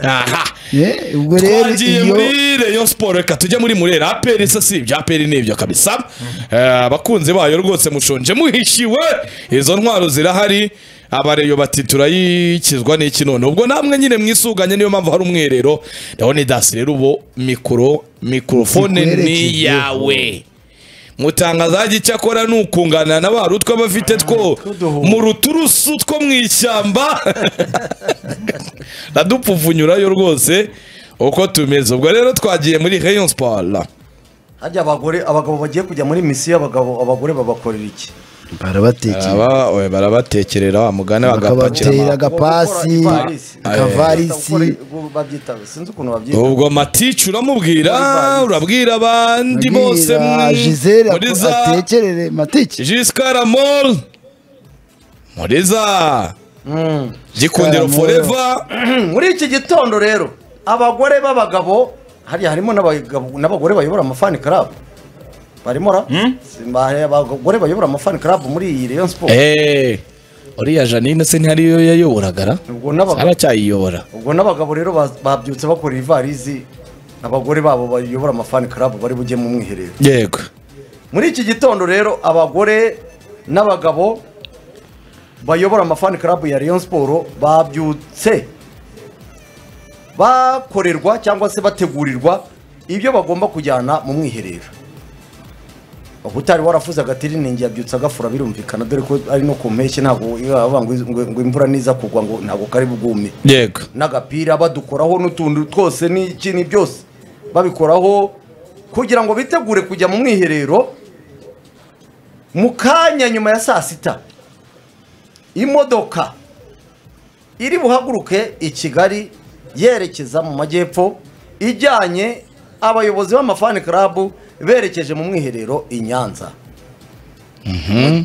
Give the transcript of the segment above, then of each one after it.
aha Eh, ubwo rero twagiye iyo muri rayon siporo reka tujye muri murera aperi se si ibya aperi ni ibyo kabisa Eh, abakunzi bayo rwose mushonje muhishiwe izo ntwaro zirahari abareyo bati turayikizwa n'iki none ubwo namwe nyine mwisuganye niyo mpamvu hari umwerero ndabona dasi rero ubu mikoro mikorofone ni Ikwerekeje. yawe mutangazaji icyakora ni ukungana na ba rutwe abafite two mu ruturusu two mu ishyamba radupfuvunyurayo rwose uko tumeze ubwo rero twagiye muri rayon sport harya abagore abagabo bagiye kujya muri misiyo abagabo abagore babakorera iki barabatekera Baraba- oya, barabatekerera wa mugani bagapakira bakabatera ama- agapasi Gukora ivarisi. akavarisi Gukora- babyita sinzi ukuntu babyita ubwo matici uramubwira Ivarisi. urabwira abandi bose Abwira mwe- Gisele muri ako- za atekerere mateke jisikaramol muri za Mm. gikundiro Gisele foreva muri iki gitondo rero abagore b'abagabo hariya harimo n'abagabo- n'abagore bayobora amafani club barimo ra Simba- hari abagore bayobora amafani club muri iyi rayon sport eee uriya janine se ntihariyo yayoboragara ubwo n'abagabo aracyayiyobora ubwo n'abagabo rero baz- babyutse bakora ivarizi abagore babo bayobora amafani club bari bujye mu mwiherero yego muri iki gitondo rero abagore n'abagabo bayobora amafani club ya Rayon Sport babyutse bakorerwa cyangwa se bategurirwa ibyo bagomba kujyana mu mwiherero uba utari warafuze agatiri ninjye yabyutse agafura birumvikana dore ko ari no ku mpeshyi ntabwo yavuga ngo iz- ngo- ngo imvura niza kugwa ngo ntabwo kari bwume yego n'agapira badukoraho n'utuntu twose n'ikintu byose babikoraho kugira ngo bitegure kujya mu mwiherero mu kanya nyuma ya saa sita imodoka iri buhaguruke i kigali yerekeza mu majyepfo ijyanye abayobozi b'amafani club berekeje mu mwiherero i nyanza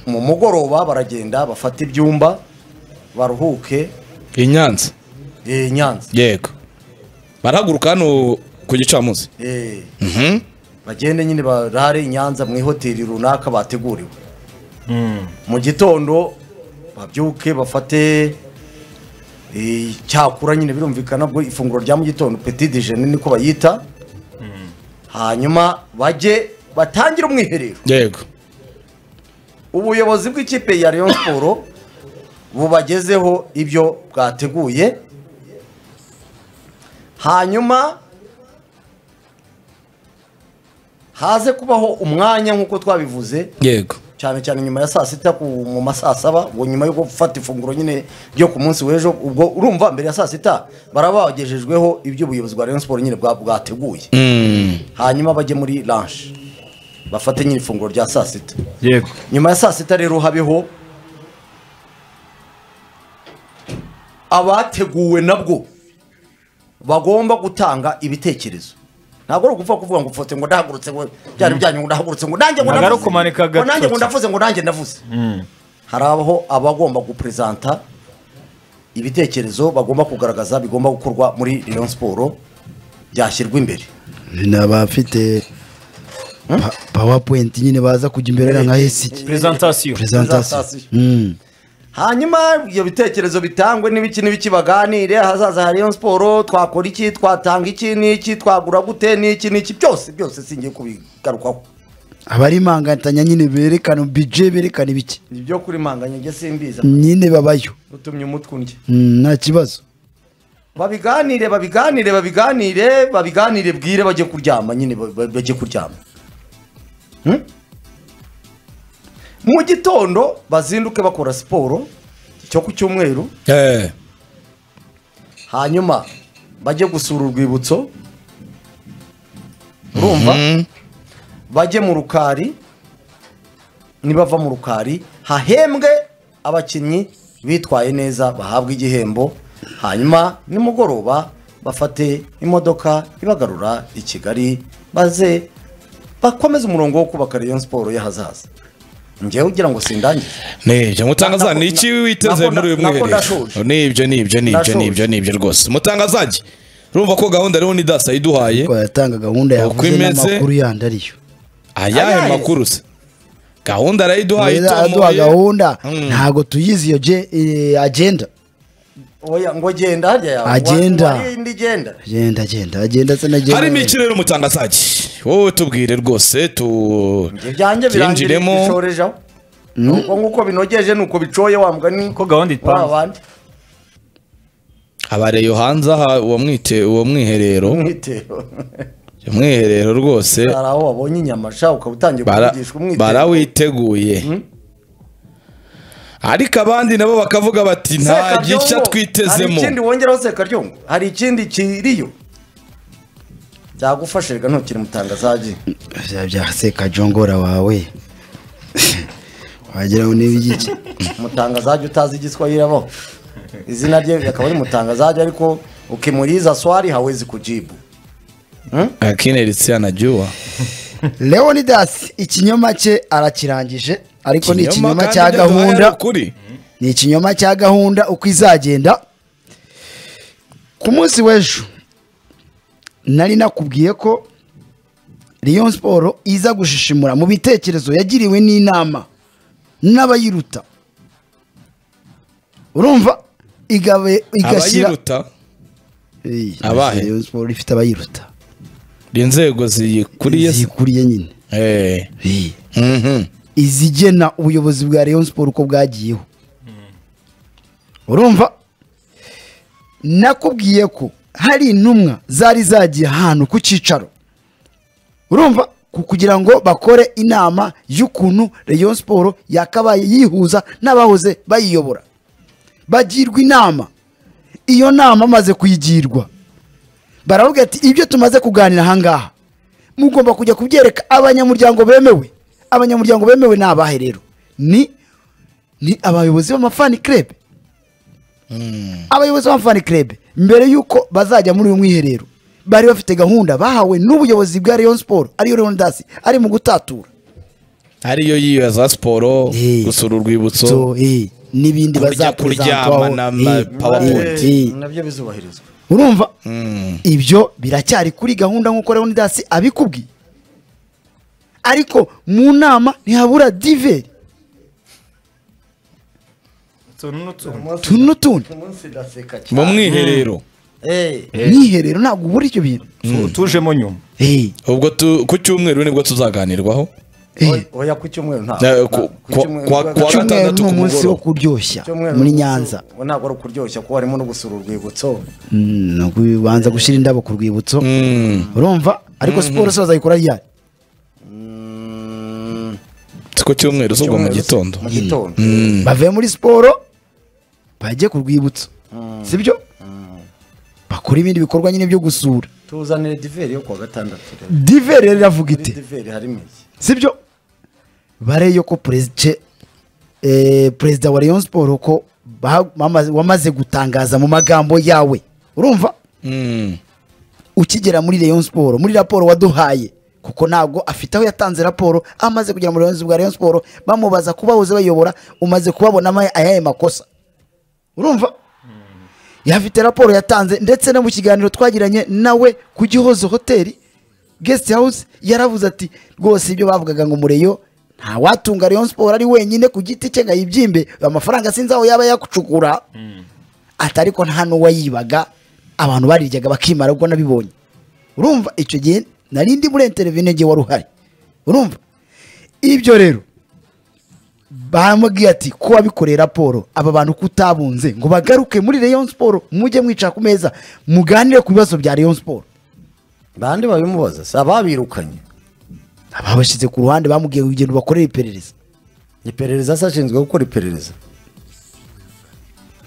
mu mugoroba baragenda bafata ibyumba baruhuke i nyanza i nyanza yego barahaguruka hano ku gicamunsi Eh, bagende nyine barare i nyanza mu ihoteli runaka bateguriwe mu gitondo babyuke bafate eh, icyakura nyine birumvikana bwo ifunguro rya mu gitondo petit déjeuner niko bayita hanyuma bajye batangire umwiherero yego ubuyobozi bw'ikipe ya Rayon Sport bubagezeho ibyo bwateguye hanyuma haze kubaho umwanya nk'uko twabivuze yego cyane cyane nyuma ya saa sita ku- mu ma saa saba ubwo nyuma yo gufata ifunguro nyine ryo ku munsi w'ejo ubwo urumva mbere ya saa sita baraba bagejejweho ibyo ubuyobozi bwa Rayon Sport nyine bwa- bwateguye Mm. hanyuma bajye muri lanshi bafate nyine ifunguro rya saa sita yego nyuma ya saa sita rero habeho abateguwe nabwo bagomba gutanga ibitekerezo ntabwo ari ukuvuga kuvuga ngo fote ngo ndahagurutse ngo byari byanyu ngo ndahagurutse ngo nanjye ngo Ntabwo ari ndavuze ukumanika ngo nanjye ngo agatoki. ndavuze ngo nanjye ndavuze harabaho abagomba guperezanta ibitekerezo bagomba kugaragaza bigomba gukorwa muri Rayon Sport byashyirwa imbere ni abafite pa- powerpoint nyine baza kujya imbere nka hesiki presentation presentation Presentation. Mm. hanyuma ibyo bitekerezo bitangwe n'ibiki n'ibiki baganire hazaza hari iyo siporo twakora iki twatanga iki n'iki twagura gute n'iki n'iki byose byose singiye kubigarukaho abari impangatanya nyine berekana bije berekana ibiki ibyo kuri manganya njye simbiza nyine babayo utumye umutwe undya Mm, nta kibazo babiganire babiganire babiganire babiganire bwire bajye kuryama nyine ba- ba- bajye kuryama Hmm? mu gitondo bazinduke bakora siporo cyo ku cyumweru Eh, hanyuma bajye gusura urwibutso urumva bajye mu rukari nibava mu rukari hahembwe abakinnyi bitwaye neza bahabwe igihembo hanyuma nimugoroba bafate imodoka ibagarura i kigali maze bakomeze umurongo wo kubaka rayon siporo y'ahazaza ngewe ugira ngo sindangize ni ibyo mutangaza Nako- ni iki witeze nako- muri uyu nako mwiherero ndashoje. ni ibyo ni ibyo ni ibyo Ndashoje. ni ibyo ni ibyo rwose mutangazaji urumva ko gahunda rero ni dasa yiduhaye ko yatanga gahunda Uko yavuze imeze- n'amakuru yandi ariyo ayahe Ayahe? makuru se gahunda arayiduhaye Rero aduha itomoye gahunda Mm. ntabwo tuyizi iyo je- eh, agenda oya ngo genda harya yawe Agenda. Wa- wari indi genda agenda agenda agenda se nagenda harimo ikirere umutangazage wowe tubwire rwose tu Ibyo byanjye birangira Byinjiremo. bishorejeho nuko nguko binogeje nuko bicoye wa mugani Ko gahunda ipanze. wa bandi abareyo hanze aha uwo mwite uwo mwiherero umwitero umwiherero rwose hari aho wabonye inyama sha ukaba utangiye bara- kuvugishwa umwitero barawiteguye ariko abandi nabo bakavuga bati nta Sekaryongo, gica hari twitezemo ikindi wongeraho sekaryongo hari ikindi kiriyo byagufashirwa ntukiri mutangazaji bya bya sekajongora wawe wagira ngo niba igiki mutangazaji utazi igiswahili abo izina rye akaba ari mutangazaji ariko ukimuliza swali hawezi kujibu akinelitsia najua leonidas ikinyoma cye arakirangije ariko ni ikinyoma kandi cya ibyo duhaye ari gahunda ukuri ni ikinyoma cya gahunda uko izagenda ku munsi w'ejo nari nakubwiye ko Rayon siporo iza gushishimura mu bitekerezo yagiriwe n'inama n'abayiruta urumva igabe igashyira abayiruta Ey, Abahe? Rayon siporo ifite abayiruta inzego ziyikuriye se. zikuriye nyine Eh. Ey. Mhm. izigena ubuyobozi bwa Rayon Sport uko bwagiyeho urumva nakubwiye ko hari intumwa zari zagiye ahantu ku cyicaro urumva ku- kugira ngo bakore inama y'ukuntu Rayon Sport yakabaye yihuza n'abahoze bayiyobora bagirwa inama iyo nama amaze kuyigirwa baravuga ati ibyo tumaze kuganira ahangaha mugomba kujya kubyereka abanyamuryango bemewe abanyamuryango bemewe ni abahe rero ni ni abayobozi b'amafani krebe abayobozi b'amafani krebe mbere y'uko bazajya muri uyu mwiherero bari bafite gahunda bahawe n'ubuyobozi bwa Rayon Sport ariyo Leonidas ari mu gutatura ariyo yiyo za siporo Eh. gusura urwibutso so eh, n'ibindi Kurya, bazakuryama kuryama na PowerPoint. nabyo bizubahirizwa urumva Mm. ibyo biracyari kuri gahunda nk'uko Leonidas abikubwiye ariko mu nama ntihabura diveri utuntu n'utuntu utuntu n'utundi umunsi ndaseka cyane mu mwiherero Eh, mwiherero ntabwo ubura ibyo bintu tujemo nyuma Eh, ubwo tu- ku cyumweru nibwo tuzaganirwaho eh, oya ku cyumweru nta Eh, ku- ku kwa- cyumweru- kwa- ku kwa- cyumweru- icyumweru ni gatandatu ku umunsi wo mugoroba. kuryoshya cyumweru muri n'umunsi- nyanza uwo ntabwo ari ukuryoshya kuko harimo no gusura urwibutso Mm, ni ukubanza gushyira indabo ku rwibutso Mm. urumva ariko siporo se bazayikora ryari si ku cyumweru si ubwo mu gitondo mu gitondo bavuye muri siporo bajye ku rwibutso sibyo bakora ibindi bikorwa nyine byo gusura tuzanire diveri yo kuwa gatandatu rero diveri rero iravuga muri ite diveri harimo iki sibyo bareyo ko perezida eh, perezida wa Rayon Sport ko baha- bamaze- wamaze gutangaza mu magambo yawe urumva Mm. ukigera muri Rayon Sport muri raporo waduhaye kuko ntabwo afite aho yatanze raporo amaze kugera muri Rayon- bwa Rayon Sport bamubaza kuba bahoze bayobora umaze kubabona ama- ayahe makosa urumva yafite raporo yatanze ndetse no mu kiganiro twagiranye nawe ku gihozo hoteli guest house yaravuze ati rwose ibyo bavugaga ngo mureyo nta watunga Rayon Sport ari wenyine ku giti cye ngo ayibyimbe amafaranga sinzi aho yaba yakucukura ati ariko nta n'uwayibaga abantu bariryaga bakimara ubwo nabibonye urumva icyo gihe nari ndi muri intervene igihe wari uhari urumva ibyo rero bamubwiye ati ko wabikoreye raporo aba bantu ko utabunze ngo bagaruke muri Rayon Sport mujye mwicara ku meza muganire ku bibazo bya Rayon Sport bande babimubaza si ababirukanye ababashyize ku ruhande bamubwiye ngo ugenda ubakorere iperereza iperereza se ashinzwe gukora iperereza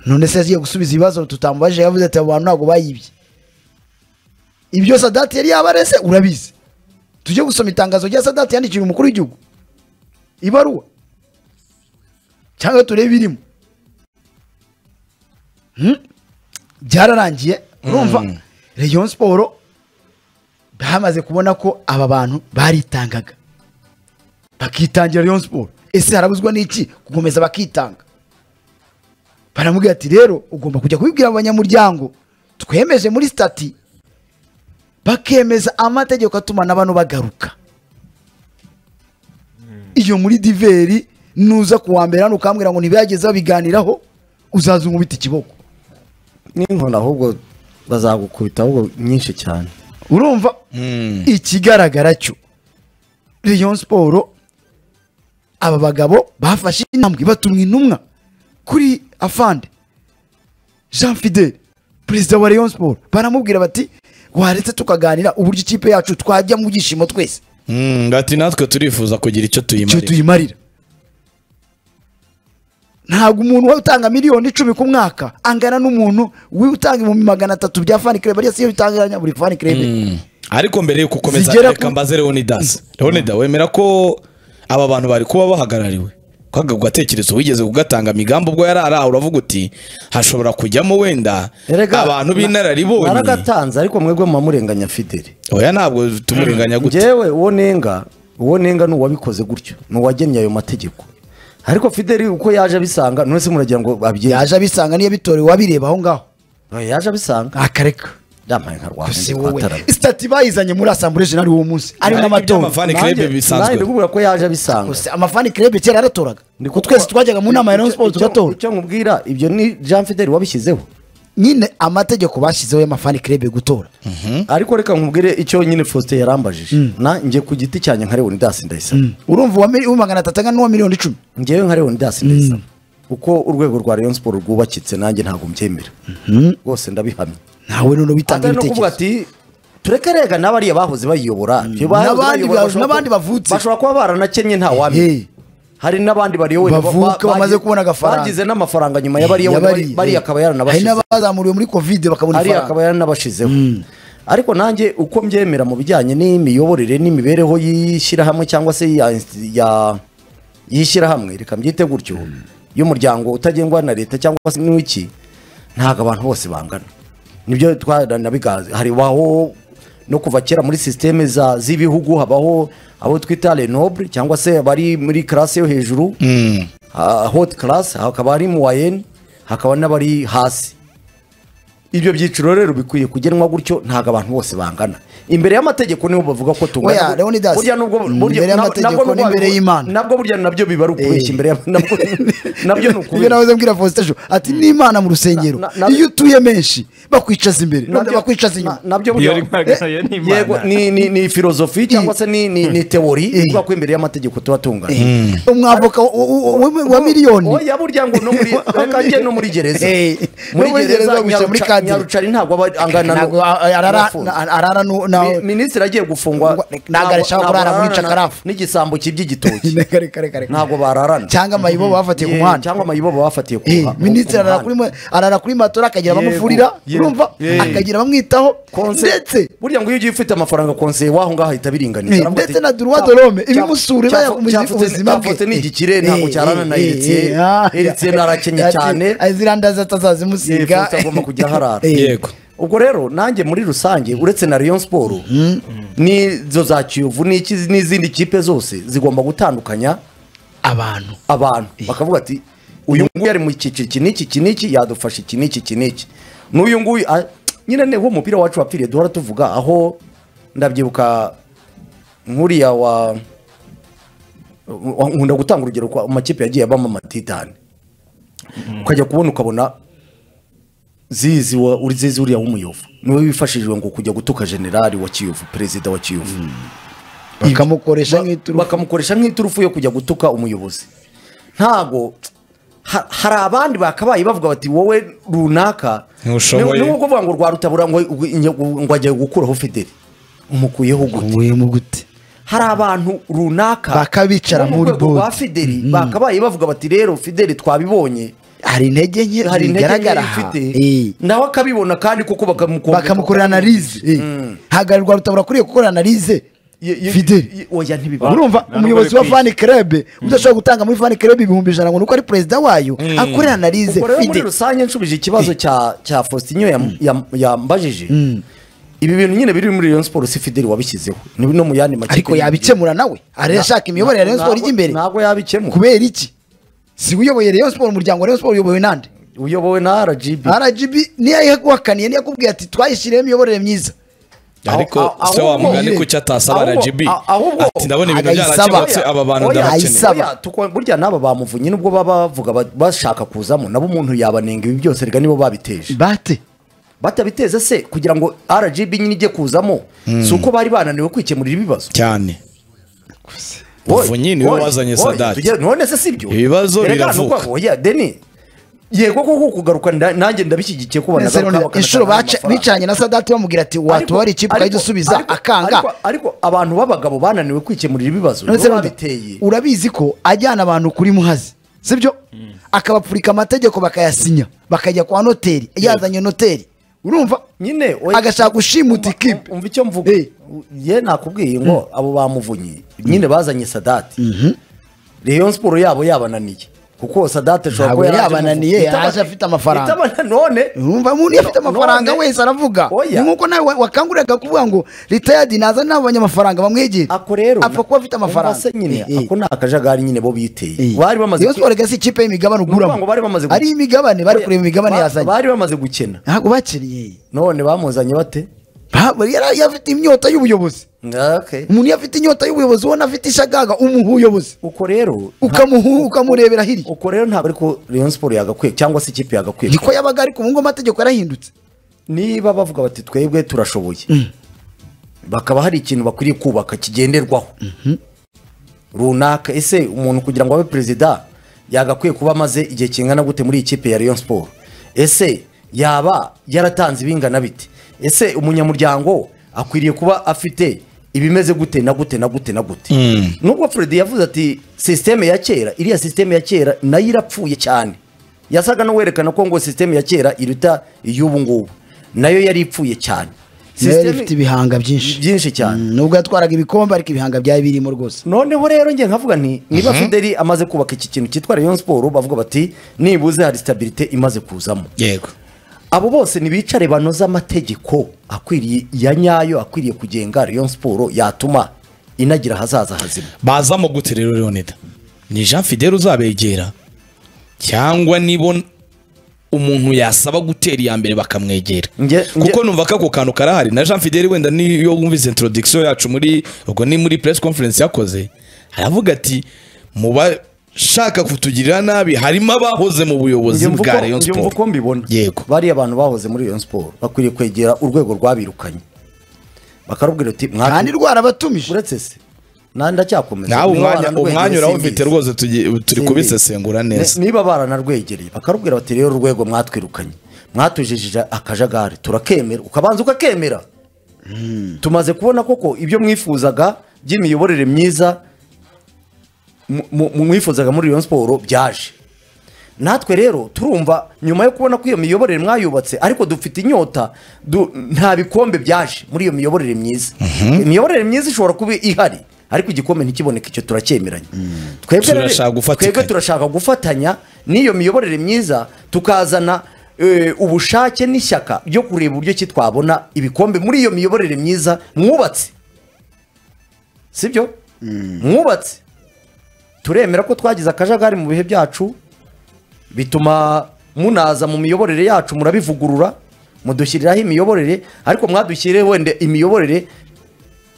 none se yagiye gusubiza ibibazo tutamubajije yavuze ati abo bantu ntabwo bayibye ibyo sadati yari yabareze urabizi tujye gusoma itangazo rya sadati yandikiwe umukuru w'igihugu ibaruwa cyangwa turebe irimo Hmm? byararangiye urumva Rayon siporo bamaze kubona ko aba bantu baritangaga bakitangira Rayon siporo ese harabuzwa n'iki gukomeza bakitanga baramubwira ati rero ugomba kujya kubibwira abanyamuryango twemeje muri stati bakemeza amategeko atuma na bano bagaruka iyo muri diveri nuza kuwa mbere hano ukambwira ngo ntibagezeho biganiraho uzaza umubita ikiboko n'inkoni ahubwo bazagukubita ahubwo nyinshi cyane urumva ikigaragara cyo Rayon siporo aba bagabo bafashe intambwe batumwa intumwa kuri afande jean fidele perezida wa Rayon siporo baramubwira bati waretse tukaganira uburyo ikipe yacu twajya mu byishimo twese Mm, bati natwe turifuza kugira icyo icyo tuyimarira tuyimarira ntabwo umuntu we utanga miliyoni icumi ku mwaka angana n'umuntu we utanga ibihumbi magana atatu bya fani kirebe ariyo siyo bitanganya buri fani kirebe Mm. ariko mbere yo gukomeza Zigera reka ku- mbaze leonidas leonida wemera ko aba bantu bari kuba bahagarariwe kwaga gatekerezo wigeze kugatanga migambo ubwo yari araha uravuga uti hashobora kujyamo wenda Erega, abantu na- b'inararibonye naragatanze ariko mwebwe murenganya fideli oya ntabwo tumurenganya gute njyewe uwo nenga uwo nenga ni uwabikoze gutyo ni uwagennye ayo mategeko ariko fideli uko yaje abisanga none se muragira ngo abyeje yaje abisanga niyo bitorewe wabireba aho ngaho yaje abisanga akareka yambaye nka si rwanda wowe sitati bayizanye muri asambure jenali w'uwo munsi ari n'amatora Fani Club bisanzwe. ndikubwira ko yaje abisanga Gusa amafani kirebe kera yaratoraga Ndikuvuga- ko twese twajyaga mu nama ya Rayon Sports Icyo- tugatora icyo nkubwira ibyo ni jean fideli wabishyizeho nyine amategeko bashyizeho y'amafani kirebe gutora ariko reka nkubwire icyo nyine faustin yarambajije na njye ku giti cyanjye nka leonidas ndayisaba urumva uwa mili- uwa magana atatu angana n'uwa miliyoni icumi njyewe nka leonidas ndayisaba uko urwego rwa rayon sport rwubakitse nanjye ntabwo mbyemera rwose ndabihamya nawe none bitanga atari no kuvuga ibitekerezo ati tureke rega n'abariya bahoze bayiyobora Ibyo bahoze N'abandi bayiyobora ba- bashobora n'abandi kuba- bavutse. bashobora kuba baranakennye nta Hey. wamenya hari n'abandi bariyowe Bavuka, bamaze kubona agafaranga. bagize n'amafaranga nyuma y'abariya Yabari- bariya akaba hari yaranabashize n'abazamuriwe muri covid bakabona ariya ifaranga akaba yaranabashizeho ariko nanjye uko mbyemera mu bijyanye n'imiyoborere n'imibereho y'ishyirahamwe cyangwa se ya ya- y'ishyirahamwe reka mbyite gutyo y'umuryango utagengwa na leta cyangwa se n'iki ntabwo abantu bose bangana nibyo twaranabigaze haribaho no kuva kera muri sisiteme za- z'ibihugu habaho abo twita renoble cyangwa se bari muri karasi yo hejuru Mm. ah, hot class hakaba ari mu wayeni hakaba n'abari hasi ibyo byiciro rero bikwiye kugenwa gutyo ntabwo abantu bose bangana imbere y'amategeko niho bavuga ko Oya, Leonidas, burya nubwo burya- imbere nab- y'amategeko nabwo nubwo- n'imbere y'Imana. nabwo burya nabyo biba ari ukubeshya Eh. imbere y'ama- nabwo nabyo ni ibyo ukubeshya nahoze mbwira fositejo ati n'imana mu rusengero Na- na- na- iyo utuye menshi bakwicaza imbere none Nabyo- bakwicaza na- inyuma nabyo iyo burya ari nkagaya yego n'imana ni ni ni filozofi cyangwa se ni ni ni teori ivuga ko imbere y'amategeko tuba tungana umwavoka wa- wa- wa- wa miliyoni oya burya ngo no muri reka njye no muri gereza Eh, muri no muri gereza gereza guca muri Nyaruca- kadiri. nyarucari ntabwo aba angana Ntabwo no- a- arara n'abafunze. arara nu- na- Mi- minisitiri agiye gufungwa Ntabwo- ntabwo arashaka kurara muri ararana Chakarafu. n'igisambo kibye igitoki Reka, reka, reka, reka. ntabwo bararana cyangwa amayibo bafatiye ku Yeah, muhanda cyangwa amayibo bafatiye ku Eh, muha- ku- minisitiri ku arara muhanda. kuri mo- arara kuri matora akagira Yego, abamufurira yego, urumva yego. akagira abamwitaho Konse- ndetse burya ngo iyo ugiye ufite amafaranga konseye waho ngaho ahita biringaniza Eh, Aravuga ndetse ati, na droit cya- de l'homme, cya- ibimusura, cya- bayakomeje cyafatse- ubuzima bwe. cyafatse ni igikire ntabwo Eh, cyarana na eh, Eritien eh, ah, Eritien arakenye ati, cyane azirandaza Yego, atazazimusiga agomba kujya aharara. Eh, yego ubwo rero nanjye muri rusange uretse na Rayon Sport n'izo za Kiyovu n'iki- n'izindi kipe zose zigomba gutandukanya abantu abantu bakavuga ati uyu nguyu yari mu cyiciro iki n'iki iki n'iki yadufashe iki n'iki iki n'iki n'uyu nguyu ah, nyine niho umupira wacu wapfiriye duhora tuvuga aho ndabyibuka nk'uriya wa wa- nkunda gutanga urugero kwa amakipe yagiye abamo amatitani ukajya kubona ukabona zizi wa- uri zizi uriya w'umuyovu niwe wifashishijwe ngo kujya gutuka generali wa kiyovu perezida wa kiyovu bakamukoresha Ba- nk'iturufu bakamukoresha nk'iturufu yo kujya gutuka umuyobozi ntago ha- hari abandi bakabaye bavuga bati wowe runaka Ntushoboye. ni- ni nko kuvuga ngo rwa rutabura ngo ngo agiye gukuraho fideli umukuyeho gute wemu gute hari abantu runaka Bakabicara bo mu muri rwego board. rwa fideli bakabaye bavuga bati rero fideli twabibonye hari intege nke hari intege nke zigaragara aha ifite Eh, nawe akabibona kandi kuko bakamukorera bakamukorera analize eh. hagarirwa rutabura kuriye gukora analize fideli oya ntibibona urumva nta umuyobozi wa n'ubwo ari fani kerebe udashobora gutanga muri fani kerebe ibihumbi ijana ngo nuko ari perezida wayo akorera analize ubwo rero muri fide rusange nshubije ikibazo cya cya Faustinho yam- yam- yambajije ibi bintu nyine biri muri Rayon Sports si Fidel wabishyizeho ni no mu yandi makipe ariko yabikemura nawe arashaka imiyoborere ya Rayon Sport ijya imbere ntabwo yabikemura kubera iki si we uyoboye Rayon Sport umuryango wa Rayon Sport uyobowe nande uyobowe na RGB RGB niyo yaguhakaniye niyo yakubwiye ati twayishyiriyeho imiyoborere myiza ariko aho- se wa ahubwo- mugani kuki atasaba ahubwo- RGB a- ahubwo- ati ndabona ibintu agayisaba. byarakemutse aba bantu Oya, ndarakeneye ayisaba. oya, tuko- burya n'aba bamuvunnye nubwo baba bavuga ba- bashaka kuzamo nabo umuntu yabanenga ibi byose rega nibo babiteje bate batabiteza se kugira ngo rgb nyine ijye kuzamo si uko bari bananiwe kwikemurira ibibazo cyane Oya, Muvunyi niwe oya, wazanye oya, Sadati. tujye- none se sibyo Ibibazo Erega ni biravuka. uko- oya deni yego koko kugaruka nda- nanjye ndabishyigikiye ko Nese banagaruka none bakanatanga inshuro baca- amafaranga. bicanye na sadati bamubwira ati Ariko- watubara ikipe ariko- ukajya usubiza ariko- akanga ariko- ariko abantu b'abagabo bananiwe kwikemurira ibibazo none nibo se none babiteye urabizi ko ajyana abantu kuri muhazi sibyo akabapfurika amategeko bakayasinya bakajya kwa noteri yazanye noteri urumva nyine agashaka gushimuta Umva- ikipe. umva icyo mvuga Eh. ye nakubwiye ngo abo bamuvunyi nyine bazanye sadati reyo siporo yabo yabananiye kuko sadati ashobora Ntabwo kuba yaraje yabananiye, muvu- Itaba- yaje afite amafaranga. itabana- none urumva umuntu iyo afite amafaranga none- wese aravuga oya ni nk'uko nawe wakanguriraga kuvuga ngo ritayadi naza n'abo banyamafaranga bamwegere ako rero apfa kuba afite amafaranga umva se nyine Eh, eh. ako ni akajagari nyine bo biteye Eh. bari bamaze Rayon Sports gasi ikipe y'imigabane Nukuvuga ngo bari uguramo bamaze ari imigabane bari Oya, kureba imigabane ba- yazanye bari bamaze gukena ntabwo bakiriye none bamuzanye bate Ba- yari yari afite imyota y'ubuyobozi Okay. umuntu iyo afite inyota y'ubuyobozi ubona afite ishagaga umuha ubuyobozi uko rero ukamuhu ukamurebera hirya uko rero ntabwo ariko Rayon Sports yagakwiye cyangwa se ikipe yagakwiye niko yabaga ariko ubu ngubu amategeko yarahindutse niba bavuga bati twebwe turashoboye bakaba hari ikintu bakwiriye kubaka kigenderwaho runaka ese umuntu kugira ngo abe perezida yagakwiye kuba amaze igihe kingana gute muri iyi kipe ya Rayon Sport ese yaba yaratanze ibingana bite ese umunyamuryango akwiriye kuba afite ibimeze gute na gute na gute na gute nubwo Fred yavuze ati sisiteme ya kera iriya sisiteme ya kera nayo irapfuye cyane yasaga n'uwerekana ko ngo sisiteme ya kera iruta iy'ubu ngubu nayo yari ipfuye cyane nayo yari Sisiteme- ifite ibihanga byinshi byinshi cyane Mm, nubwo yatwaraga ibikombe ariko ibihanga byari birimo rwose noneho rero njye nkavuga nti niba fideli amaze kubaka iki kintu cyitwa rayon siporo bavuga bati nibuze hari sitabirite imaze kuzamo yego abo bose ntibicare banoze amategeko akwiriye ya nyayo akwiriye kugenga rayon siporo yatuma inagira ahazaza hazima bazamo gute rero leonida ni jean fidele uzabegera cyangwa nibona umuntu yasaba gutera iya mbere bakamwegera Nge- nge- kuko numva ko ako kantu karahari na jean fidele wenda niyo wumvise introduction yacu muri ubwo ni muri press conference yakoze aravuga ati mu bashaka kutugirira nabi harimo abahoze mu buyobozi Njye mvuga bwa uko- rayon njye mvuga sport uko mbibona Yego. bariya abantu bahoze muri rayon siporo bakwiriye kwegera urwego rwabirukanye bakarubwira uti kandi "Mwatu- rwarabatumije uretse se na ndacyakomeza nawe niba umwanya waranwegereye umwanya urawufite simbizi." rwose tugi- turi Simbizi. kubisesengura neza Ni- niba baranarwegereye bakarubwira bati rero urwego mwatwirukanye mwatujijije akajagari turakemera ukabanza ukakemera tumaze kubona koko ibyo mwifuzaga by'imiyoborere myiza mu- mu- mwifuzaga muri Rayon siporo byaje natwe rero turumva nyuma yo kubona ko iyo miyoborere mwayubatse ariko dufite inyota du- nta bikombe byaje muri iyo miyoborere myiza imiyoborere myiza ishobora kuba ihari ariko igikombe ntikiboneke icyo turacyemeranya twebwe rero- Turashaka gufatikanya. twebwe turashaka gufatanya n'iyo miyoborere myiza tukazana eh, ubushake n'ishyaka ryo kureba uburyo ki twabona ibikombe muri iyo miyoborere myiza mwubatse sibyo mwubatse turemera ko twagize akajagari mu bihe byacu bituma munaza mu miyoborere yacu murabivugurura mudushyiriraho imiyoborere ariko mwadushyiriye wenda imiyoborere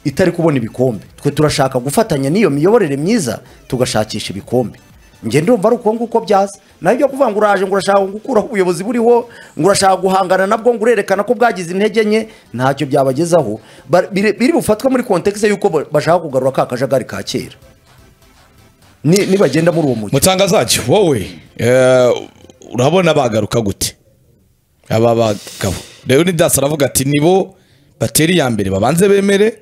itari kubona ibikombe twe turashaka gufatanya n'iyo miyoborere myiza tugashakisha ibikombe njye ndumva ari uko nguko byaza naho ibyo kuvuga ngo uraje ngo urashaka gukuraho ubuyobozi buriho ngo urashaka guhangana nabwo ngo urerekana ko bwagize intege nke ntacyo byabagezaho Ba- biri biri bufatwe muri kontekisi y'uko ba- bashaka kugarura ka kajagari ka kera Ni- nibagenda muri uwo mujyi mutangazaji wowe eh, urabona bagaruka gute aba bagabo leonidas aravuga ati nibo batera iya mbere babanze bemere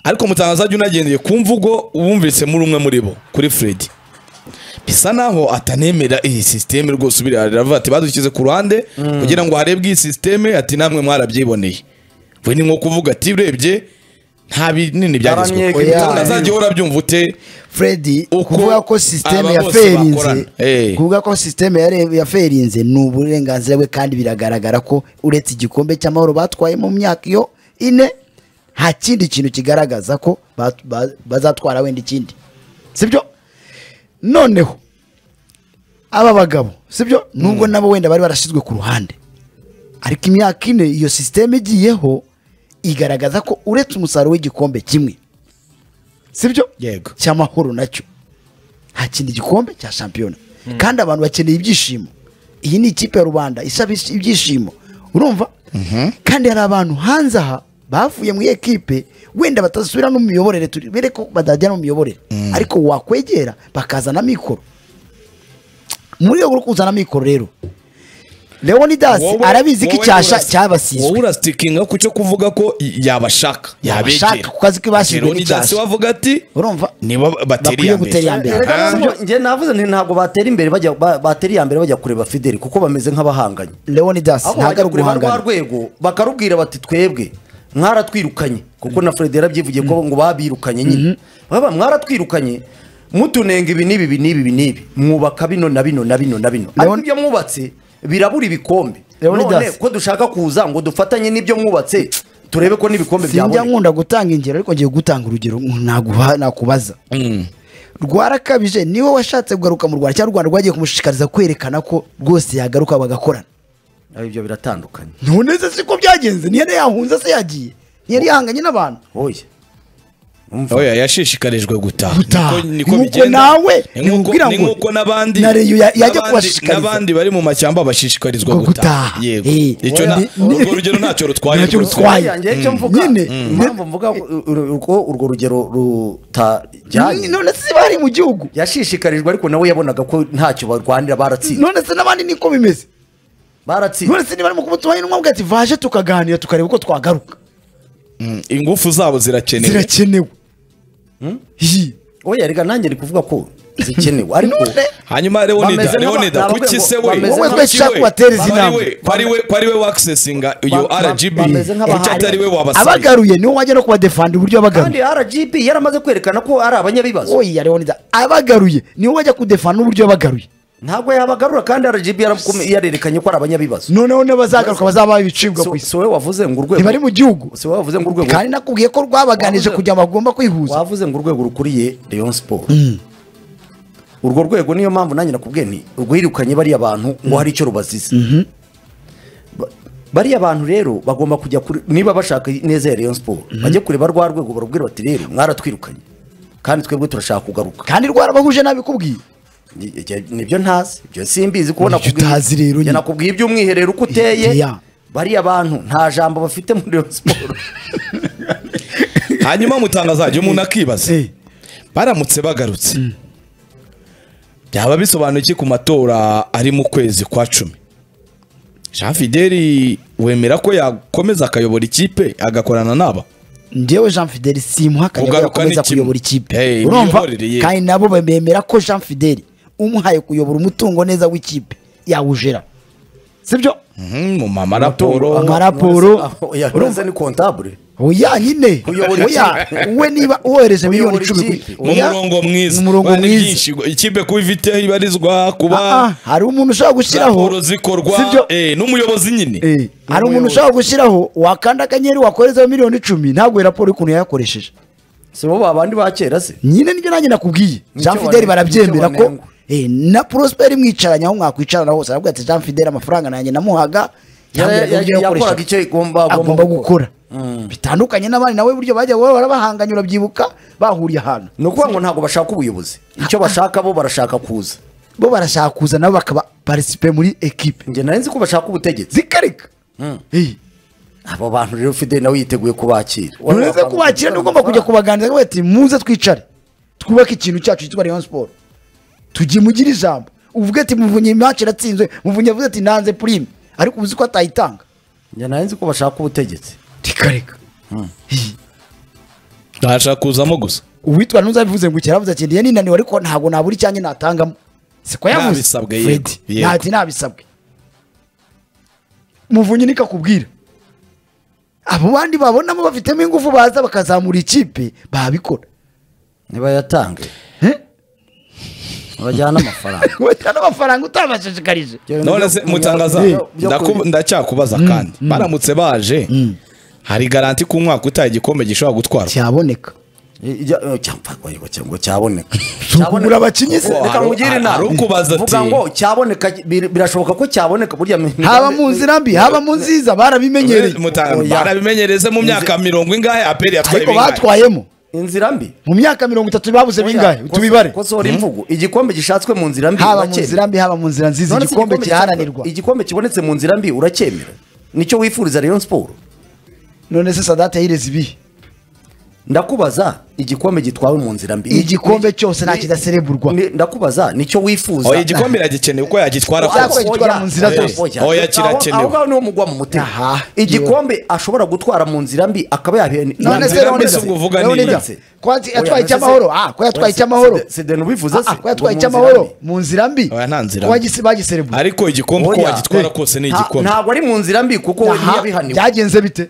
ariko mutangazaji unagendeye ku mvugo wumvise muri umwe muri bo kuri fred bisa naho atanemera iyi sisiteme rwose ubiri aravuga ati badushyize ku ruhande kugira ngo harebwe iyi sisiteme ati namwe mwarabyiboneye we ni nko kuvuga ati urebye nta binini byagezweho Aramyega mutangazaji wowe urabyumva ute fredi Uko kuvuga ko sisiteme aba ya bose ferinze bakorana. Eh. kuvuga ko sisiteme ya- ya ferinze ni uburenganzira bwe kandi biragaragara ko uretse igikombe cy'amahoro batwaye mu myaka iyo ine nta kindi kintu kigaragaza ko ba- ba- bazatwara wenda ikindi sibyo noneho aba bagabo sibyo nubwo nabo wenda bari barashyizwe ku ruhande ariko imyaka ine iyo sisiteme igiyeho igaragaza ko uretse umusaruro w'igikombe kimwe sibyo Yego. cy'amahoro nacyo hakina igikombe cya shampiyona kandi abantu bakeneye ibyishimo iyi ni ikipe ya rubanda isaba ish- ibyishimo urumva kandi hari abantu hanze aha bavuye muri iyo kipe wenda batasubira no mu miyoborere turi bere ko badajya no mu miyoborere ariko wakwegera bakazana mikoro muri rwego rwo kuzana mikoro rero leonidas Wowe- arabizi ko wowe icyasha uras- cyabasizwe wowe urasitikinga ku cyo kuvuga ko y- yabashaka Yabashaka ku kazi ke bashyizwe n'icyasha. n'icyasha wavuga ati urumva niba bateri Bakwiye ya mbere gutera iya mbere. Aha. njye navuze nti ntabwo batera imbere bajya ba- batera iya mbere bajya kureba fideli kuko bameze nk'abahanganye leonidas aho ntabwo bajya ari kureba rwa uguhangana rwego bakarubwira bati twebwe mwaratwirukanye kuko na fred yarabyivugiye ko ngo babirukanye nyine baba mwaratwirukanye mutunenga ibi n'ibi ibi n'ibi ibi n'ibi mwubaka bino na bino na bino na bino ariko Leon- ibyo mwubatse birabura ibikombe Leonidas. none ko dushaka kuza ngo dufatanye n'ibyo mwubatse turebe ko n'ibikombe sinjya byaboneka nkunda gutanga ingero ariko ngiye gutanga urugero naguha- nakubaza Mm. rwarakabije niwe washatse kugaruka mu rwanda cyangwa u rwanda rwagiye kumushishikariza kwerekana ko rwose yagaruka bagakorana Ariko ibyo biratandukanye none se siko byagenze ntiyari yahunze se yagiye ntiyari yahanganye n'abantu oya Umva. oya yashishikarijwe gutaha Gutaha. Niko- niko Nuko bigenda. nawe Ni nk'uko- nimubwira ni ngo nk'uko n'abandi na Rayon ya- yajya n'abandi- kubashishikariza. n'abandi bari mu mashyamba bashishikarizwa Ngo gutaha gutaha. yego Eh. icyo na- Ni- ni- urwo rugero ntacyo rutwaye Ntacyo rwose. rutwaye. Why? Oya, njye icyo mvuga Nyine. impamvu mvuga ur- uko urwo rugero rutajyanye none se bari mu gihugu yashishikarijwe ariko nawe yabonaga ko ntacyo barwanira baratsinze none se n'abandi niko bimeze baratsinze none se niba ari mu kubutubaye intumwa bwacu vaje tukaganira tukareba uko twagaruka Mm, ingufu zabo zirakenewe zirakenewe Hi. oya rega nanjye ari kuvuga ko zikenewe ariko None- hanyuma Leonida Bameze nk'aba- Leonida nababwira kuki ngo se we bameze Wowe nk'aba- twese ushaka kubatera izi Kwari nama we- kwari we kwari we wakisesinga iyo Ba- ba- RGB bameze nk'abahari. kuki atari we wabasanga abagaruye niwo wajya no kubadefanda uburyo kandi abagaruye rgb yaramaze kwerekana ko ari abanyabibazo oya leonidas abagaruye niwo wajya kudefanda uburyo abagaruye ntabwo yabagarura kandi rgb yarakome- yarerekanye ko ari abanyabibazo noneho n'abazagaruka bazaba ibicibwa Si- ku isi si wowe wavuze ngo urwego ntibari mu gihugu si wowe wavuze ngo urwego kandi nakubwiye ko rwabaganije Wavuze- kugira ngo bagomba kwihuza wavuze ngo urwego rukuriye Rayon Sport urwo rwego niyo mpamvu nanjye nakubwiye nti rwirukanye bariya bantu ngo hari icyo rubaziza Ba- bariya bantu rero bagomba kujya kuri niba bashaka neza ya Rayon Sport bajye kureba rwa rwego barubwira bati rero mwaratwirukanye kandi twebwe turashaka kugaruka kandi rwarabahuje nabikubwiye Ni- ni- nibyo ntazi ibyo simbizi kubona Nibyo utazi rero nyine. nakubwiye iby'umwiherero uko uteye Iya. bariya bantu nta jambo bafite muri Rayon Sport hanyuma mutangazajya umuntu akibaza Eh. baramutse bagarutse byaba bisobanuye iki ku matora ari mu kwezi kwa cumi jean fideli wemera ko yakomeza akayobora ikipe agakorana n'aba ngewe jean fideli simuha akajya Kugaruka ni yakomeza kimwe. kuyobora ikipe Hey, urumva imiyoborere ye. kandi nabo bemera ko jean fideli umuhaye kuyobora umutungo neza w'ikipe yawujera sibyo Mhm, mu mama raporo Ama raporo. Oya, nonese ni kontabure oya nyine Kuyobora oya we niba wohereje miliyoni Kuyobora icumi ikipe. kuri- mu oya, murongo mwiza mu murongo Bari mwiza. byinshi, ikipe kuba ifite ibarizwa kuba Ah, ah, hari umuntu ushobora gushyiraho raporo zikorwa sibyo eh, n'umuyobozi nyine Eh, hari umuntu N'umuyobozi. ushobora gushyiraho wakanda akanyenyeri wakorezaho miliyoni icumi ntabwo iyo raporo y'ukuntu yayakoresheje si bo babandi ba kera se nyine nibyo nanjye nakubwiye Nicyo jean fideli wane- barabyemera nicyo ko wanengwa. eh, na prosperi mwicaranye aho mwakwicarana hose aravuga ati jean fideli amafaranga nanjye namuhaga Yara- yambwiraga uburyo ya- yakoraga yakoreshaga." icyo igomba agomba gukora bitandukanye n'abandi nawe buryo bajya guhora barabahanganye urabyibuka bahuriye ahantu ni ukuvuga ngo ntabwo bashaka ubuyobozi icyo bashaka bo barashaka kuza bo barashaka kuza nabo bakaba parisipe muri ekipe njye nari nzi ko bashaka ubutegetsi zikarika Eh, abo bantu rero fideli nawe yiteguye kubakira uretse kubakira niba ugomba kujya kubaganiriza ngo ati muze twicare twubake ikintu cyacu cyitwa rayon siporo tujye mugire ijambo uvuge ati muvunye imaci iratsinzwe muvunye avuze ati nanze purime ariko uzi ko atayitanga njye nari nzi ko bashaka ubutegetsi tikareka Hi. ntashaka kuzamo gusa uwitwa ntuzabivuze ngo ikeravuze ati ndiye ninaniwe ariko ntabwo nabura icyanjye natangamo siko yavuze Nabisabwe, yego, Fred yego. ntati nabisabwe muvunyi niko akubwira abo bandi babonamo bafitemo ingufu baza bakazamura ikipe babikora ntibayatange Eh? bajyane amafaranga kubajyana n'amafaranga utabashishikarije none se mutangaza Byo- byo- ndaku- ndacyakubaza kandi baramutse baje hari garanti ku mwaka utaha igikombe gishobora gutwarwa cyaboneka ijya- eh, cyangwa ngo cyangwa cyaboneka Si ukugura abakinnyi se? Wow. reka hari- nkugire inama hari ukubaza ati- Vuga ngo cyaboneka bir- birashoboka ko cyaboneka burya haba mu nzira mbi haba mu nziza barabimenyereye Mutanga, Oya. barabimenyereze mu myaka mirongo ingahe aperi yatwaye ariko bingahe batwayemo inzira mbi mu myaka mirongo itatu babuze bingahe Koso- tubibare kosora imvugo igikombe gishatswe mu nzira mbi haba mu urakemera. nzira mbi haba mu nzira nziza None se igikombe igikombe kiraharanirwa cyabonetse- igikombe kibonetse mu nzira mbi uracyemera nicyo wifuriza Rayon Sport none se sadate yireze ibihe ndakubaza igikombe gitwawe mu nzira mbi Igikombe cyose nta Ni- kidaserebulwa. ni- ndakubaza nicyo wifuza oya igikombe iragikeneye uko yagitwara Oya, kose gitwara mu nzira zose. Oya, kirakenewe. aho ngaho niho mugwa mu mutima Aha, igikombe ashobora gutwara mu nzira mbi akaba yahene none se nzira none mbi se si uvuga none niki? se, ko yat- yatwaye icy'amahoro ah ko yatwaye icy'amahoro sede nubivuze se Ah, ko yatwaye ngo mu nzira icy'amahoro mbi. mu nzira mbi Oya, nta nzira ko mbi. bagise- bagiserebura ariko igikombe uko Oya. wagitwara Eh, kose ni nta- igikombe ntabwo ari mu nzira mbi kuko we Aha, ntiyabihaniwe byagenze bite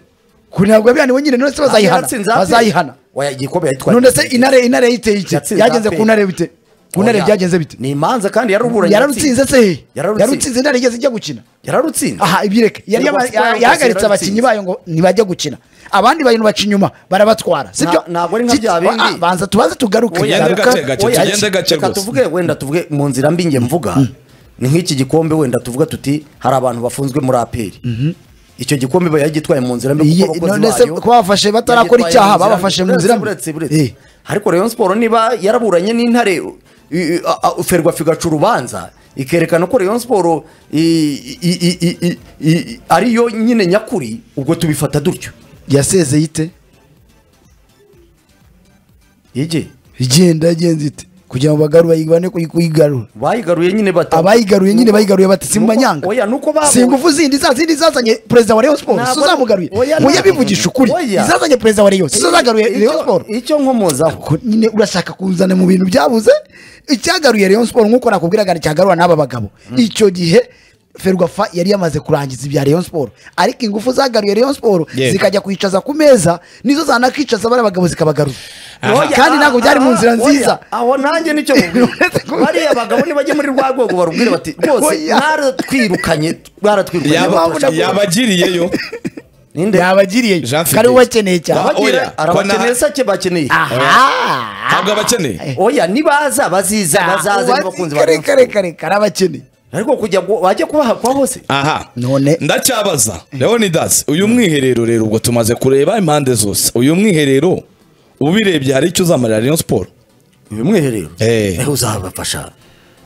kuri ntabwo yabihaniwe nyine none se bazayihana Yatsinze APR. bazayihana Oya, igikombe yagitwaye none se intare intare yiteye iki Yatsinze byagenze APR. ku ntare bite ku ntare Oya. byagenze bite ni imanza kandi yararuburanye yararutsinze se he Yararutsinze. yararutsinze intare igeze ijya gukina yararutsinze aha ibireke yari Nubwo yaba- Siporo yose yahagaritse yararutsinze. abakinnyi bayo ngo ntibajya gukina abandi bantu baca inyuma barabatwara sibyo Na- ntabwo ari nka Si- bya bindi. ah, banza tubanze tugaruke Oya, tugaruka. gake, gake, Oya, tugende gake reka rwose. tuvuge wenda tuvuge mu nzira mbi nge mvuga ni nk'iki gikombe wenda tuvuga tuti hari abantu bafunzwe muri aperi icyo gikombe ba- yagitwaye mu nzira mbi Iye, kuko abakozi none se bayo ko bafashe batarakora yagitwaye icyaha mu nzira mbi. babafashe mu nzira mbi? Uretse- uretse- Eh. uretse. ariko rayon siporo niba yaraburanye n'intare u- i- i- a- a- ferwafa igaca urubanza ikerekana ko rayon siporo i- i- i- i- i- i- ariyo nyine nyakuri ubwo tubifata dutyo yasezeye ite yege igenda yagenze ite kugira ngo bagarure bayibane kuyi- kuyigarura bayigaruye nyine bata abayigaruye nyine Nuko- bayigaruye bati nuko- simubanyanga oya nuko babu- si ingufu zindi za zindi zazanye perezida wa Rayon Sports Ntabwo- si uzamugaruye oya, muye ntabwo- bivugisha ukuri oya. izazanye perezida wa Rayon si zo zagaruye Icyo- Rayon Sports icyo nkomozaho Ko nyine urashaka kuzana mu bintu byabuze icyagaruye Rayon Sports nk'uko nakubwiraga cyagarura n'aba bagabo icyo gihe Ferwafa yari yamaze kurangiza ibya Rayon Sports ariko ingufu zagaruye Rayon Sports Yego. zikajya kwicaza ku meza nizo zanakicaza bari abagabo zikabagaruza Aha. kandi ntabwo byari mu nzira Oya, nziza aho nanjye nicyo mubwira bariya bagabo nibajya muri rwa rwego barubwire bati rwose Oya. mwaratwirukanye mwaratwirukanye Yaba- mwababuja kuba." yabagiriyeyo ninde yabagiriye Jean Felix. kari ubakeneye cyane Wa- Abagira- oya, ko arabakeneye na- sake bakeneye aha ntabwo abakeneye oya nibaza baziza bazaze nibakunze kare kare kare kare abakeneye ariko kujya ngo bajye kubahakwa hose aha None. ndacyabaza leonidas uyu mwiherero rero ubwo tumaze kureba impande zose uyu mwiherero ubirebye hari icyo uzamarira rayon siporo uyu mwiherero Eh. eh, uzabafasha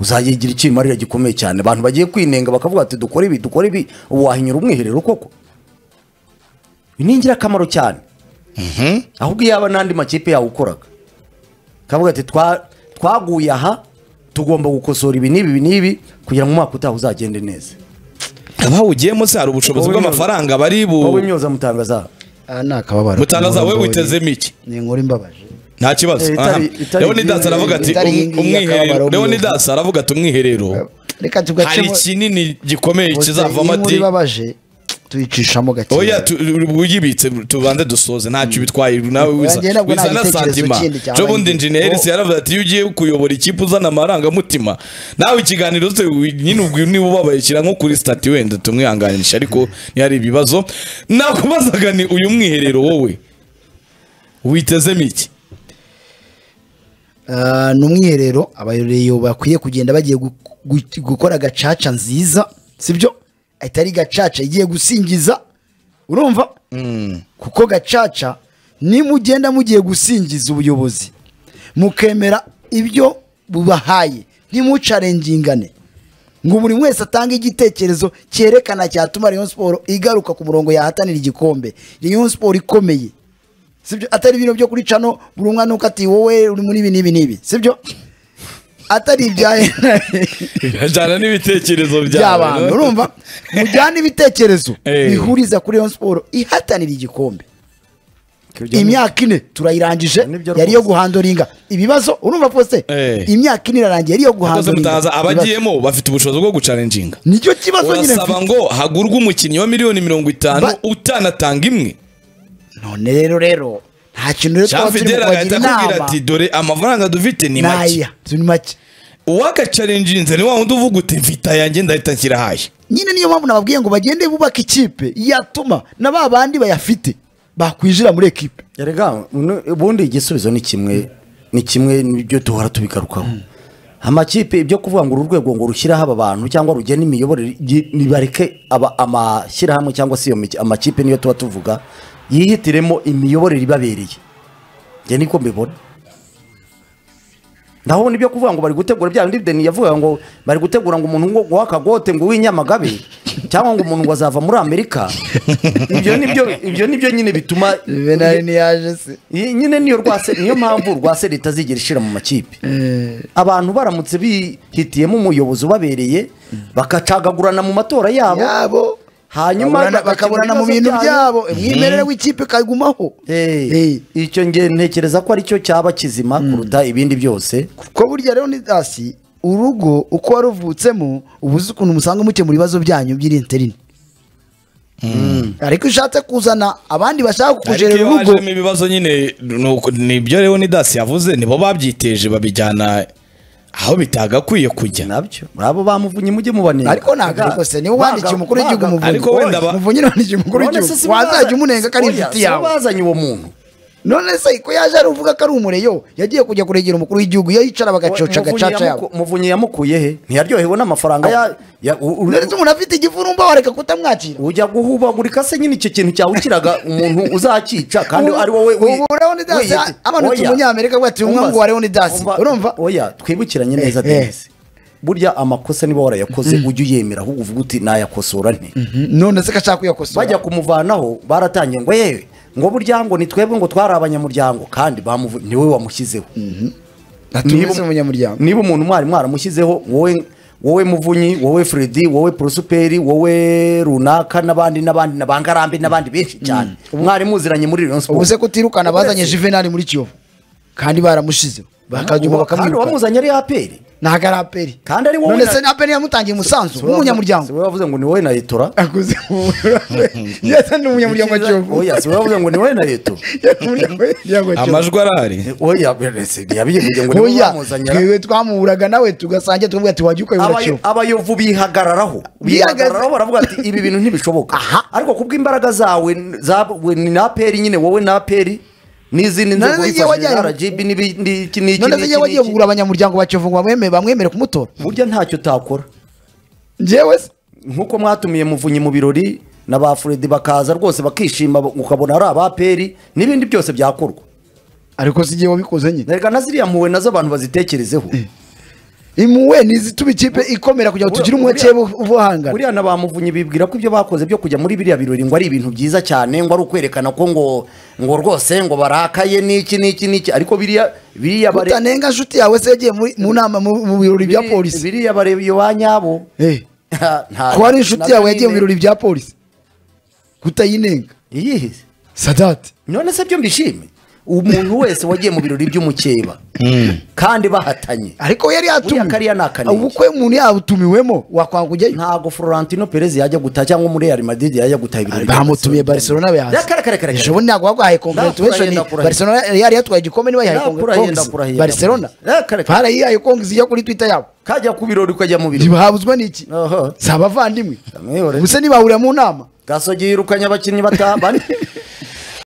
uzayigira ikimarira gikomeye cyane abantu bagiye kwinenga bakavuga bati dukore ibi dukore ibi ubu wahinyura umwiherero koko ni ingirakamaro cyane ahubwo yaba n'andi makipe yawukoraga kavuga ati "Twa- twaguye aha tugomba gukosora ibi n'ibi ibi n'ibi kugira ngo umwaka utaha uzagende neza abawugiyemo se hari ubushobozi Wowe bw'amafaranga bari wowe bu myoza mutangaza aha ni akababaro mutangaza wowe witezemo iki ni inkuru imbabaje nta kibazo Eh, itari- Aha. itari- leonidas aravuga ati itari iyi um- ngiyi y'akababaro umwiherero w'umuntu. leonidas aravuga ati umwiherero reka hari tugacemo ikinini gikomeye Gusa kizavamo inkuru ati ibabaje tuyicishamo gake oya tu- uyibitse tubanze dusoze ntacyo bitwaye nawe wiza Oya, njye nabwo nta wiza na gitekerezo santima kindi cyabaye jo bundi ngifite. injeniyeri si yaravuze ati iyo ugiye kuyobora ikipe uzana amarangamutima nawe ikiganiro se u- nyine ubwo niba ubabaye shyira nko kuri stati wenda tumwihanganisha ariko ntihari ibibazo nakubazaga ni uyu mwiherero wowe witezemo iki Ah, ni umwiherero abayoreyo bakwiye kugenda bagiye gu- gu- gukora gacaca nziza sibyo atari gacaca igiye gusingiza urumva kuko gacaca ni mugenda mugiye gusingiza ubuyobozi mukemera ibyo bubahaye ntimucarengingane ngo buri wese atange igitekerezo cyerekana cyatuma Rayon Sport igaruka ku murongo yahatanira igikombe Rayon Sport ikomeye sibyo atari ibintu byo kuri cano buri umwana uko ati wowe uri muri ibi n'ibi n'ibi sibyo atari ibyaye birajyana n'ibitekerezo by'abantu byawe no? urumva mujyane ibitekerezo Eh. bihuriza kuri Rayon Sport ihatanira igikombe imyaka ine turayirangije Nibyo yari iyo rwose. guhandoringa ibibazo urumva rwose Eh. imyaka ine irarangiye yari iyo Akoze mutaza guhandoringa Ibibazo. abagiyemo bafite ubushobozi bwo gucarenjinga nicyo kibazo nyine urasaba mfite. ngo hagurwe umukinnyi wa miliyoni mirongo itanu Ba- utanatanga imwe none rero rero nta kintu rero twaba turi mu Fidele kubagira agahita akubwira inama ati dore amafaranga dufite ni make naya ni make uwagacarenjinze ni wa wundi uvuga uti mfita yanjye ndahita nshyira haye nyine niyo mpamvu nababwiye ngo bagende bubaka ikipe yatuma na ba bandi bayafite bakwinjira muri ekipe Erega uno- ubundi igisubizo ni kimwe ni kimwe nibyo duhora tubigarukaho amakipe ibyo kuvuga ngo uru rwego ngo rushyiraho aba bantu cyangwa rugena imiyoborere igi- nibareke aba- amashyirahamwe cyangwa se iyo miki- amakipe niyo tuba tuvuga yihitiremo imiyoborere ibabereye njye niko mbibona ndabona ibyo kuvuga ngo bari gutegura bya bindi deni yavuga ngo bari gutegura ngo umuntu ngo guha akagote ngo uw'inyamagabe cyangwa ngo umuntu ngo azava muri amerika ibyo nibyo ibyo nibyo nyine bituma niyaje se iyi nyine niyo rwase niyo mpamvu rwase leta zigera ishira mu makipe abantu baramutse bihitiyemo umuyobozi ubabereye bagacagagurana mu matora yabo yabo hanyuma Bakaburana- bakaburana mu bintu byabo umwimerere w'ikipe kagumaho Eh, Eh, icyo nge ntekereza ko aricyo cyaba kizima kuruta ibindi byose kuko burya rero ni hasi urugo uko waruvutsemo uba uzi ukuntu musanga mukemura ibibazo byanyu by'irinterine ariko ushatse kuzana abandi bashaka ariko kukujerera iyo urugo hajemo ibibazo nyine ni uko- ni ibyo rero ni dasi yavuze nibo babyiteje babijyana aho bitagakwiye kujya nabyo abo bamuvunye mujye mubanenga ariko ntabwo ariko se niwe wandikiye umukuru w'igihugu Ariko umuvunyi wenda ba- umuvunyi ni wandikiye umukuru w'igihugu wazajya umunenga ko ari inshuti yawe bazanye uwo muntu none se ko yaje aruvuga ko ari umureyo yagiye kujya kuregera umukuru w'igihugu iyo yicara bagacoca Muvunyi gacaca yamuku- yabo muvunyi yamukuye he ntiyaryohewe n'amafaranga ya- ya u- u- none se umuntu afite igifurumba wareka kutamwakira ujya guhubagurika se nyine icyo kintu cyawukiraga umuntu uzakica kandi ari wowe wi- ubu Leonidas wiyita- amanutse Oya. umunyamerika bwati umwe Umva- ngo wa Leonidas umva- urumva oya twibukiranye neza Eh, eh. denise burya amakosa niba warayakoze ujye uyemera ahubwo uvuga uti nayakosora nte none se ko ashaka kuyakosora bajya kumuvanaho baratangiye ngo yewe ngo burya ngo ni twebwe ngo twari abanyamuryango kandi bamuvu- niwe wamushyizeho atumize umunyamuryango niba umuntu mwari mwaramushyizeho wowe wowe muvunyi wowe fredi wowe porosuperi wowe runaka n'abandi n'abandi n'abangarambe n'abandi benshi cyane mwari muziranye muri Rayon Sports. ubu se kutirukana Uretse- bazanye juvenali muri kiyovu kandi baramushizeho bakajyuma kandi bakamwiruka uwamuzanye ari aperi ntabwo ari aperi kandi ari wowe none na- se na aperi yamutangiye umusanzu w'umunyamuryango siwe wavuze ngo ni wowe na etora akoze yasa n'umunyamuryango wa kiyovu oya siwe wavuze ngo ni wowe na eto Yari umunyamuryango wa Kiyovu. amajwi arahari oya beretse yabivuge ngo ni wowe oya wamuzanye twewe twamuhuraga nawe tugasangira tukavuga ati wajya ukayoboka kiyovu abayovu bihagararaho Bihagaze. bihagararaho baravuga ati ibi bintu ntibishoboka ariko kubw'imbaraga zawe zawe ni na peri nyine wowe na peri n'izindi None nzego se igihe wifashije wajyanye- RGB n'ibindi iki n'iki none se n'iki njyewe wagiye n'iki. kugura abanyamuryango ba kiyovu ngo bamwemere bamwemere kumutora burya ntacyo utakora njyewe se nk'uko mwatumiye muvunyi mu birori na ba Fred bakaza rwose bakishima ukabona ari aba peri n'ibindi byose byakorwa ariko si igihe wabikoze nyine reka na ziriya mpuwe nazo abantu bazitekerezeho imuwe ntizituma ikipe ikomera kugira ngo tugire umweke ubuhangana buriya na ba muvunyi bibwira ko ibyo bakoze byo kujya muri biriya birori ngo ari ibintu byiza cyane ngo ari ukwerekana ko ngo ngo rwose ngo barakaye n'iki n'iki n'iki ariko biriya biriya bare- utanenga nshuti yawe se yagiye muri- mu nama mu mu birori bya biri- polisi biriya barebiye ba nyabo Eh, Nta- ko ari inshuti nabyo yawe yagiye mu nyine. birori bya polisi kutayinenga Iyihe se? sadati none se byo mbishime umuntu wese wagiye mu birori by'umukeba kandi bahatanye ariko yari Buriya kariya ni yatumiwe akanenge. ubukwe umuntu yawutumiwemo wakwanga ujyayo ntago Florentino Perez yajya gutaha cyangwa muri Real Madrid yajya gutaha ibirori bamutumiye barcelona Ya, kare, kare, kare, bayazi kare. ejo bundi ntabwo bagwahaye congratulation Ndakurahira, ndakurahira. barcelona yari yatwaye igikombe niba yahaye Ndakurahira, congratulations ndakurahira. barcelona Ya, kare, kare. barayihaye kongizi ijya kuri twitter yabo kajya ku birori ukajya mu birori ntibahabuzwa n'iki Aha. si abavandimwe Amwihorere. ubuse ntibahurira mu nama gasogi yirukanye abakinnyi bata bane